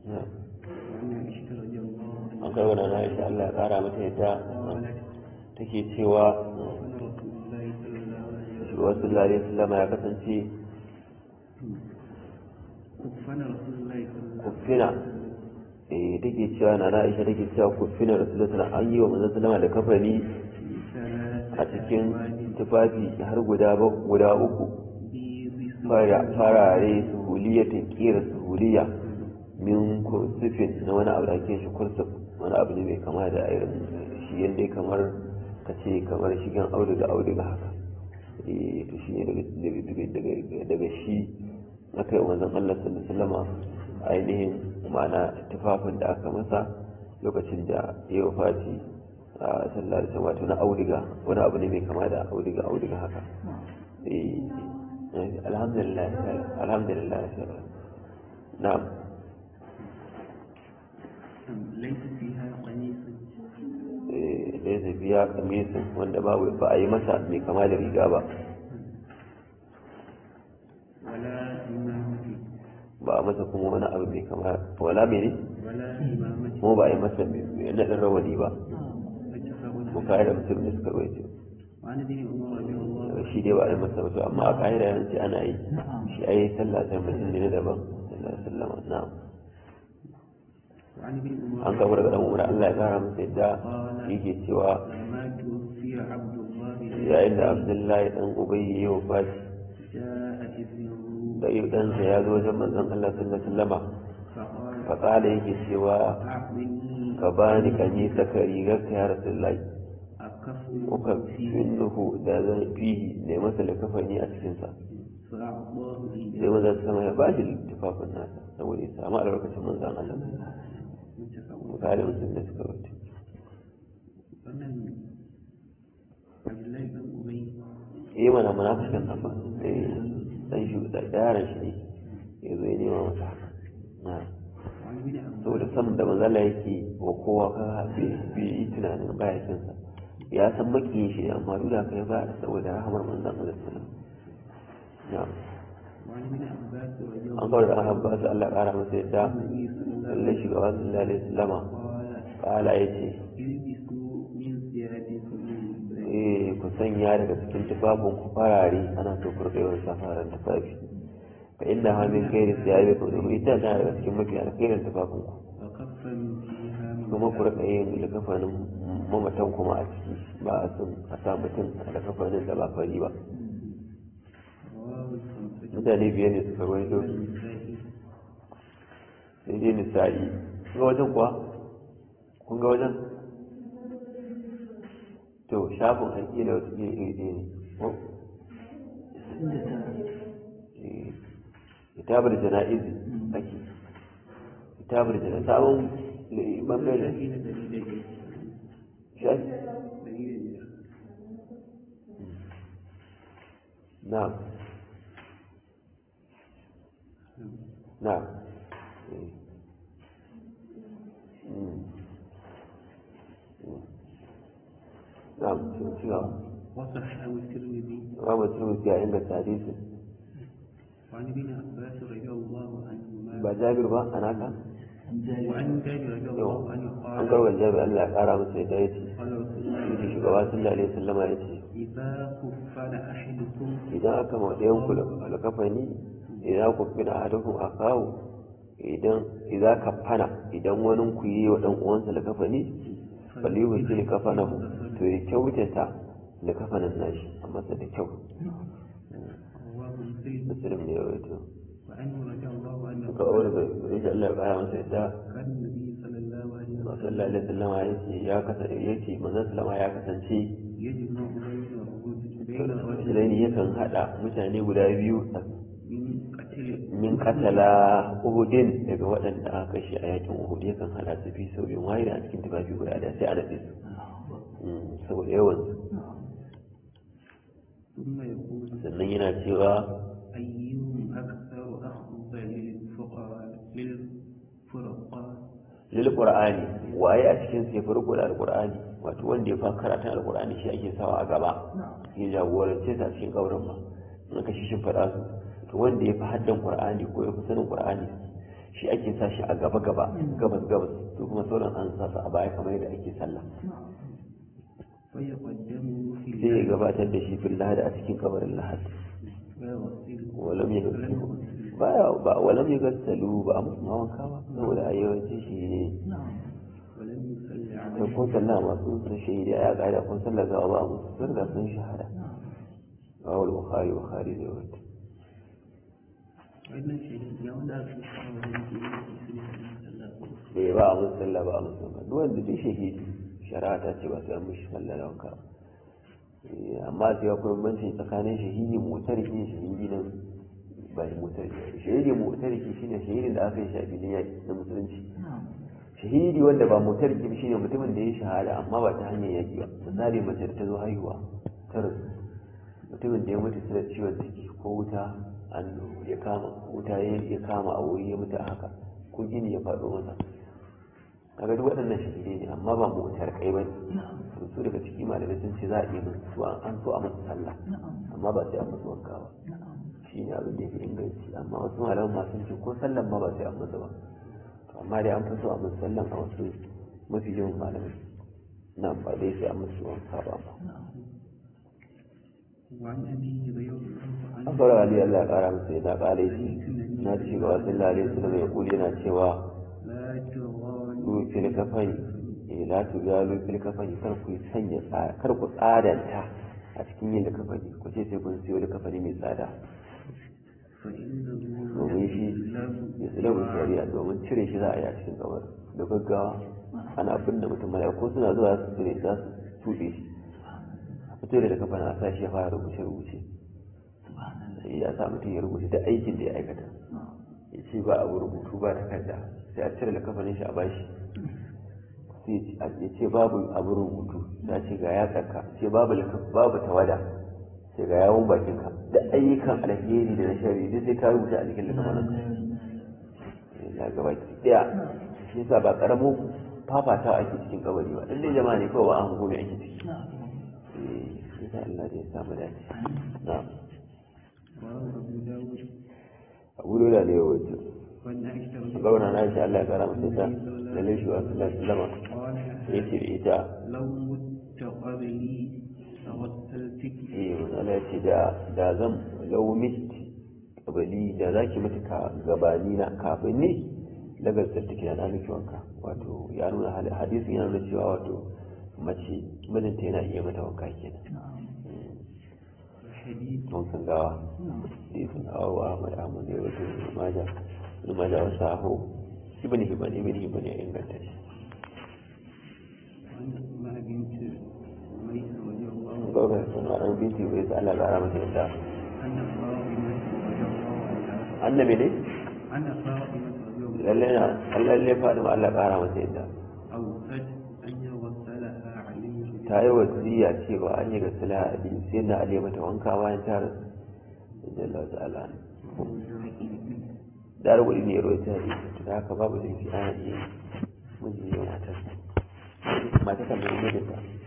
وعن عائشة رضي الله عنها an kai wa na Aisha Allah ya kara mata yadda قالت take cewa كان رسول الله صلى الله عليه وسلم shugaba sallallahu alaihi wasallam ya kasance كفنا رسول الله صلى الله عليه kufina eh take cewa na na Aisha take cewa kufina rasulullahi sallallahu alaihi an yi wa manzon sallama da kafani وسلم a cikin tufafi har guda ba- guda uku بيض fara farare suhuliyatin kira suhuliya min kursufin na wani abu da ake shi kursuf wani abu ne mai kama da irin shi yadda kamar ka ce kamar shigen auduga auduga haka eh to shi ne daga daga- daga- daga shi aka yi wanzan Allah sallallahu alaihi wasallama ainihin ma'ana tufafin da aka masa lokacin da ya wafati a sallallahu alaihi wasallam wato na auduga wani abu ne mai kama da auduga auduga haka eh alhamdulillah alhamdulillah na'am ليس فيها قميص eh da ya biya kamisin wanda babu ba a yi masa mai kama da riga ba ولا إمامة ba a masa kuma wani abu mai kama wala mene ولا إمامة kuma ba a yi masa mai naɗin rawani ba متفق bukari da musulun da suka rawaito وعن ابن عمر رضي الله عنه shi dai ba a yi masa ba to amma a ƙa'ida yanzu ana yi shi a yi sallah sai mutum ne na daban sallallahu alaihi wasallam na'am وعن ابن عمر an kawo daga dan umar Allah ya kara masa yadda yake cewa لما توفي عبد الله yayin da abdullahi dan ubayy ya wafati جاء ابنه da yau ɗansa ya zo wajen manzon Allah sallallahu alaihi wasallama فقال faƙala yake cewa أعطني ka bani kani saka rigar ka ya rasulullahi أكفن uka فيه finnuhu da zan fihi ne masa likafani a cikinsa فأعطاه sai إياه manzon sama ya bashi tufafin nasa saboda ya samu albarkacin manzon Allah متفق misali musulmi da suka wuce wannan Abdullahi bin Ubay eh mana munafikin nan ba eh dan shi da yaran shi ne ya zo ya nema masa haka na wani bin Abbas saboda san da manzala yake wa kowa ka bai yi tunanin baya kinsa ya san makiyin shi ne amma duk da kai ba saboda rahamar manzon Allah sallallahu alaihi wasallam na wani bin Abbas radiyallahu an kawar da an habba su Allah ƙara masa yadda anhu sallallahu lallai shugaba sallallahu alaihi wasallama qala ƙala ya ce ilbisu min siyabikum eh ku sanya daga cikin tufafin ku farare ana so ku rika yawan sa fararen tufafi fa inna ha min khairi siyabi ku domin ita tana daga cikin mafi alkhairin tufafin ku wa kaffanu fiha min kuma ku rika yin likafanin mamatan kuma a ciki ba a son a sa mutum a likafanin da ba fari ba rawahu al-khamsah mutane biyar ne suka rawaito an-Nasa'i sai dai misali kun ga wajen kuwa kun ga wajen to shafin haƙi da wasu iri iri ɗaya ne ko Eh, kitabar jana'izi ake kitabar jana'izi sabon eh, bangare shafi na dari da biyar shafi dari da biyar na na eh. Mm. Mm. na sun cewa وصححه الترمذي Imam Tirmidhi ya inganta hadisin وعن ابن عباس رضي الله عنهما ba Jabir ba anaka وعن جابر رضي الله عنه an قال karbar Jabir Allah ya kara masa yadda yace قال رسول الله shi shugaba sallallahu alaihi wasallama yace إذا كفن أحدكم idan aka ma ɗayan ku alkafani idan ku fina ahadukum akawu idan idan ka fana idan wani ku yi wa dan uwansa alkafani falihu sai kafanahu to ya kyautata da kafanin nashi a masa da kyau رواه مسلم muslim ne ya rawaito وعنه رضي الله عنه ka aure da insha Allah ya kara masa yadda كان النبي صلى الله عليه وسلم sallallahu alaihi wasallam ya ce ya kasance yace manzon sallama ya kasance يجمع بين الرجل بين الرجل Sulaini yakan hada mutane guda biyu من قتل min katala uhudin daga waɗanda aka kashe a yakin uhud yakan hada su fi sau biyu wahida a cikin tufafi guda da sai a naɗe su Mm, saboda yawan su ثم يقول sannan yana cewa أيهم أكثر أخذا للفقراء للفرقاء lil qur'ani waye a cikin sai farko da alqur'ani wato wanda ya fa karatun alqur'ani shi ake sawa a gaba ya jagorance ta cikin kaurin ba in ka shi fada su to wanda ya fi haddan qur'ani ko ya fi sanin qur'ani shi ake sa shi a gaba gaba gabas gabas su kuma sauran an sa su a baya kamar yadda ake sallah فيقدمه في sai ya gabatar da shi fil lahadi a cikin kabarin lahadi ويغسله walam ya gassalu baya ba walam ya gassalu ba a musu wanka ba saboda a yawanci shi ne ولم يصلي da عليه kun sallah masu sun shahidi a ƙa'ida kun sallah gawa ba a musu sun ga sun shahada rawal bukhari bukhari da wata wannan shi ne ya wanda aka kawo wani ke yi sallah ko bai ba a musu sallah ba a musu wanka duk wanda duk shahidi shari'a ta ce ba sai an mishi sallah da wanka ba. Eh, amma sai akwai bambanci tsakanin shahidi mutarki shahidi na ba mutarki shahidi mutarki shine shahidin da aka yi shi a filin yaki na musulunci shahidi wanda ba mutarki ba shine mutumin da ya shahada amma ba ta hanyar yaki ba misali mace da ta zo haihuwa ta rasu mutumin da ya mutu da ciwon ciki ko wuta an ya kama wuta ya ya kama a wuri ya mutu a haka ko gini ya faɗo masa kaga duk waɗannan shahidai ne amma ba mu wutar kai ba ne su daga ciki malamai sun ce za a iya musu su an so a musu sallah amma ba sai an musu wanka ba shi ne abin da ya fi inganci amma wasu malaman ma sun ce ko sallan ma ba sai an musu ba To amma dai an fi so a musu sallan a wasu mafi yawan malamai nan ba dai sai an musu wanka ba ba وعن أبي هريرة عنه an fara ali Allah ya kara masa ya kara shi na ci gaba sallallahu alaihi wasallam ya kuli yana cewa لا تغالوا ku fil kafani eh la tugalu fil kafani kar ku sanya tsada kar ku tsadanta a cikin yin kafani ku ce sai kun siyo kafani mai tsada فإنه domin shi ya tsilabu shari'a domin cire shi za a yi a cikin kamar da gaggawa ana abin da mutum mala'iku suna zuwa su cire za su tuɗe shi a fito da kafa na sa shi ya fara rubuce rubuce ya sa mutum ya rubuce da aikin da ya aikata ya ce ba abu rubutu ba takarda sai a cire da kafanin shi a bashi sai ya ce babu abu rubutu ya ce ga ya tsaka ce babu laka- babu tawada sai ga yawon bakinka da ayyukan alheri da na shari duk sai ka rubuta a cikin littafin ya gaba ki daya shi yasa ba karamin fafata ake cikin kabari ba dan dai jama'a ne kawai ba an gobe ake ciki eh shi yasa Allah da ya samu dace na'am رواه أبو داود abu da ne wato وعن عائشة رضي الله gauna na shi Allah ya kara masa ta lalle shi wa sallallahu alaihi wasallam عنها yace da ita لو مت قبلي لغسلتك eh Allah ya ce da da zan lau mitti kabali da zaki mutu ka gabani na kafin ni lagar take na miki wanka wato ya nuna hal- hadisin yana nuna cewa wato mace mijinta yana iya mata wanka kenan الحديث don sun gawa hadisin awu Ahmad Ahmad ne wato Ibn Majah Ibn Majah wasu sahu Ibn Hibban Ibn Hibban ya inganta shi وعن أسماء بنت أميس رضي الله عنها Gaurar suna ɗan binti bai sa Allah ƙara masa yadda أن فاطمة رضي الله عنها annabi ne أن فاطمة رضي الله lalle na Allah lalle faɗi ma Allah ƙara masa yadda أوصت أن يغسلها علي ta yi wasiya cewa an yi ga sala ali sai na ali mata wanka bayan ta rasu inda Allah ta'ala da rubu ne ya roita hadisi ta haka babu laifi ana iya miji ya matar mata kan mai mijinta